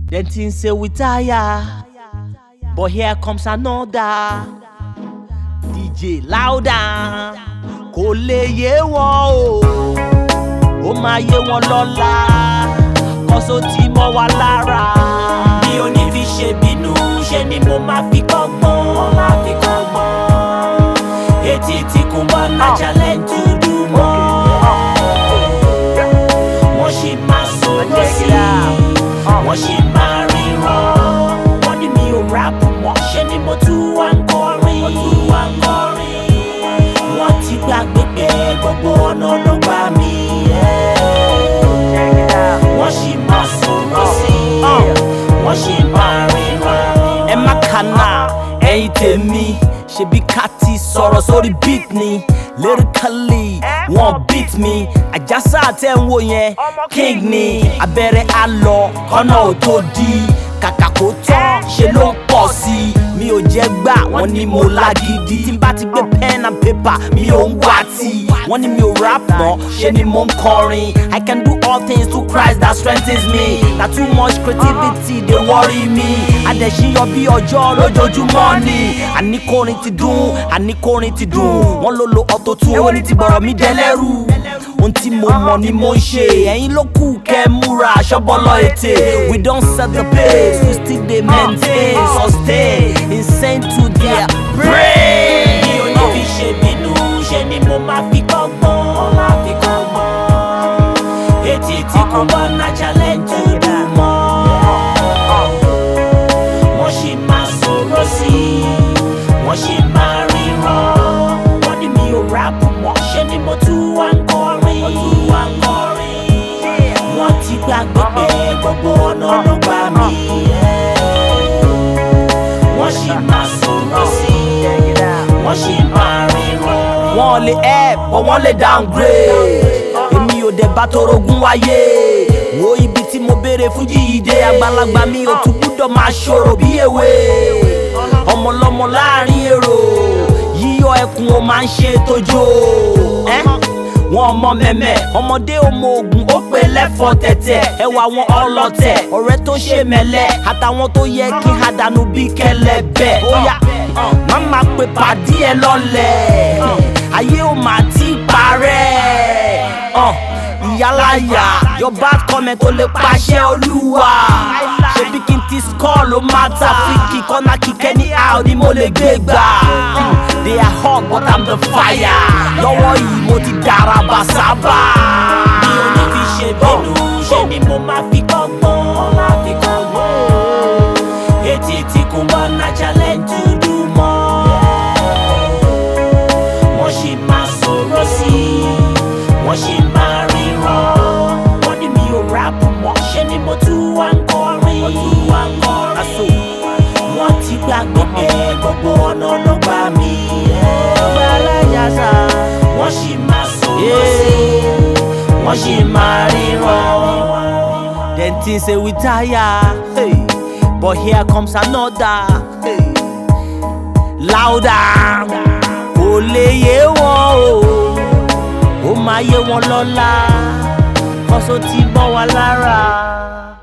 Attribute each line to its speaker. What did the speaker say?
Speaker 1: Then things say we tire, but here comes another. DJ louder, kò lè yé wọn o, ó máa yé wọn lọ́la, kọ́sọ́ tí mọ́ wa lára.
Speaker 2: mi ò ní fi ṣe bínú ṣe ni mo máa fi kọ́gbọ́n mo máa fi kọ́gbọ́n etí tí kò bá ná challenge dúdú mọ́ wọ́n ṣì máa sọ̀rọ̀ sí i wọ́n ṣì máa ríran wọ́n ní mi ò rap mọ́ ṣe ni mo tún wá ń kọrin mo tún wá ń kọrin wọ́n ti gbàgbé pé gbogbo ọ̀nà ló gbà mí wọ́n ṣì máa sọ̀rọ̀ sí i wọ́n ṣì máa ríran.
Speaker 1: ẹ má kànáà ẹ̀yin tèmi ṣebí ká ti sọ̀rọ̀ sórí beat ni lyrically wọ́n beat mi àjàsà tẹ́ ń wò yẹn king ni abẹ́rẹ́ á lọ kọ́nà ò tó di kàkà kó tán ṣe ló ń pọ̀ sí i mi ò jẹ́ gbà wọ́n ní mo lágídí tí n bá ti gbé pen and paper mi ò ń wá tí wọ́n ní mi ò rap mọ́ ṣe ni mo ń kọrin I can do all things through Christ that strengthens me na too much creativity dey worry me adẹ̀síyọ bí ọjọ́ lójoojúmọ́ ni àníkórin ti dùn àníkórin ti dùn wọ́n ló lo auto tune ó ní ti bọ̀rọ̀ mi dẹ́lẹ́rù ohun tí mo mọ̀ ni mo ń ṣe ẹ̀yin ló kù kẹ́ ẹ múra aṣọ́bọ́lọ́ ètè we don set the pace we still dey maintain sustain insane to their brain.
Speaker 2: mi ò ní fi ṣe bínú ṣe ni mo máa fi kọ́gbọ́n mo máa fi kọ́gbọ́n etí tí kò bá ná challenge dúdú mọ́ wọ́n ṣì máa sọ̀rọ̀ sí i wọ́n ṣì máa ríran wọ́n ní mi ò rap mọ́ ṣe ni mo tún wá ń kọrin mo tún wá ń kọrin wọ́n ti gbàgbé pé gbogbo ọ̀nà ló gbà mí wọ́n ṣì máa sọ̀rọ̀ sí i wọ́n ṣì máa ríran.
Speaker 1: wọ́n lè help but wọ́n lè downgrade èmi ò dẹ̀ bá torogún wáyé wo ibi tí mo béèrè fún jíde àgbàlagbà mi ò tún gbúdọ̀ máa ṣòro bí èwe ọmọlọmọ láàrin èrò yíyọ ẹkùn ó máa ń ṣe tójó ẹ́ wọn ọmọ mẹmẹ ọmọdé ọmọ ogun ó pè lẹfọ tẹtẹ ẹwà wọn ọlọtẹ ọ̀rẹ́ tó ṣe mẹlẹ àtàwọn tó yẹ kí n àdánù bí kẹlẹbẹ ó yá má má pe pàdí ẹ lọ́lẹ̀ ayé ò má ti parẹ́ uh, ìyálàyà your bad comment tó lè pàṣẹ olúwa ṣebí kí n ti score ló má ta fíkì kọ́nà kíkẹ́ ní how ni mo lè gbé gbà they are hot but i'm the fire lọ́wọ́ yìí mo ti dára bá sábà.
Speaker 2: mi ò ní fi ṣe bínú ṣe ni mo máa fi kọ́gbọ́n mo máa fi kọ́gbọ́n etí tí kò bá ná challenge dúdú mọ́ wọ́n ṣì máa sọ̀rọ̀ sí i wọ́n ṣì máa ríran wọ́n ní mi ò rap mọ́ ṣe ni mo tún wá ń kọrin mo tún wá ń kọrin wọ́n ti gbàgbé pé gbogbo ọ̀nà ló gbà mí wọ́n ṣì máa sọ̀rọ̀ sí i wọ́n ṣì máa ríran.
Speaker 1: Then things say we tire, hey. but here comes another. Hey. Louder, kò lè yé wọn o, ó máa yé wọn lọ́la, kọ́sọ́ ti bọ́ wa lára.